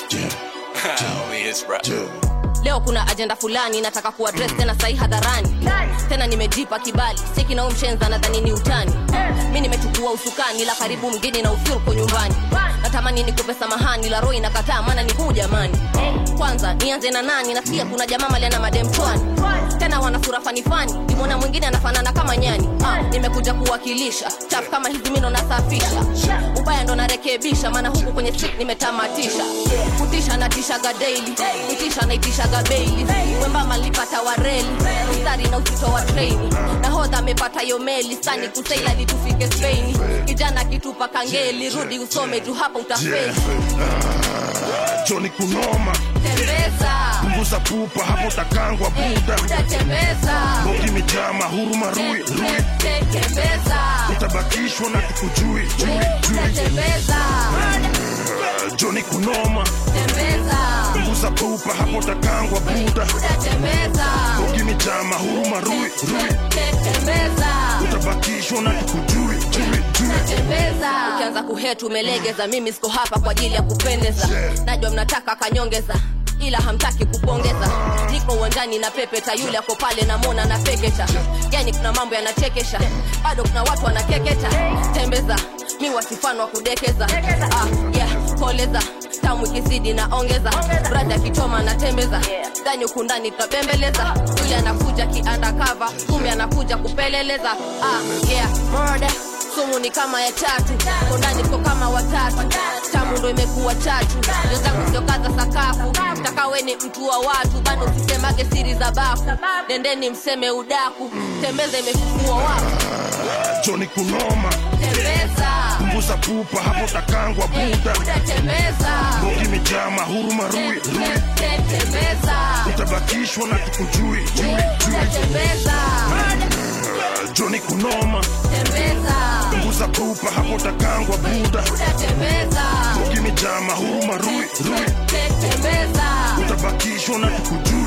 Oh, yes, bro. leo kuna ajenda fulani nataka kuadres tena sahi hadharani tena nimejipa kibali siki na umshenza nadhani ni utani mi nimechukua usukani la karibu mgeni na usurko nyumbani natamani nikupe samahani la roho inakataa maana ni huu jamani kwanza nianze na nani nasikia kuna jamaa maliana madem chwani tena wana sura fanifani nimwona mwingine anafanana kama nyani ah, nimekuja kuwakilisha chafu kama hizi mino nasafisha ubaya ndo narekebisha maana huku kwenye street nimetamatisha kutisha natishaga daily kutisha naitishaga beili wembama lipata wareli mstari na uzito wa treni nahodha amepata yo meli sani kusaila litufike speini kijana kitupa kangeli rudi usome tu hapa utafeli joni kunoma tembeza punguza pupa hapo utakangwa buda utatembeza bogi mijama huruma rui rui tembeza utabakishwa na tukujui jui jui utatembeza joni kunoma tembeza punguza pupa hapo utakangwa buda utatembeza bogi mijama huruma rui rui tembeza utabakishwa na tukujui jui jui ukianza kuhetu umelegeza mimi siko hapa kwa ajili ya kupendeza najwa mnataka kanyongeza ila hamtaki kupongeza niko uwanjani na pepeta yule ako pale namona na pekecha yani kuna mambo yanachekesha bado kuna watu wanakeketa tembeza mi wasifano wa kudekeza ah, yeah, koleza tamu ikizidi na ongeza brada akichoma natembeza ndani huku ndani tunabembeleza yule anakuja kiandakava kumbe anakuja kupeleleza ah, yeah, murder sumu ni kama ya tatu kondani ko kama watatu tamu ndo imekuwa chatu wenzangu siokaza sakafu takawe ni mtu wa watu bado usisemage siri za bafu nendeni mseme udaku tembeza imefufua wafu joni kunoma tembeza punguza pupa hapo utakangwa buda utatembeza bogi mijama huruma rui rui tembeza utabakishwa na tukujui jui jui utatembeza joni kunoma tembeza punguza pupa hapo utakangwa buda utatembeza bogi mijama huruma rui rui tembeza utabakishwa na tukujui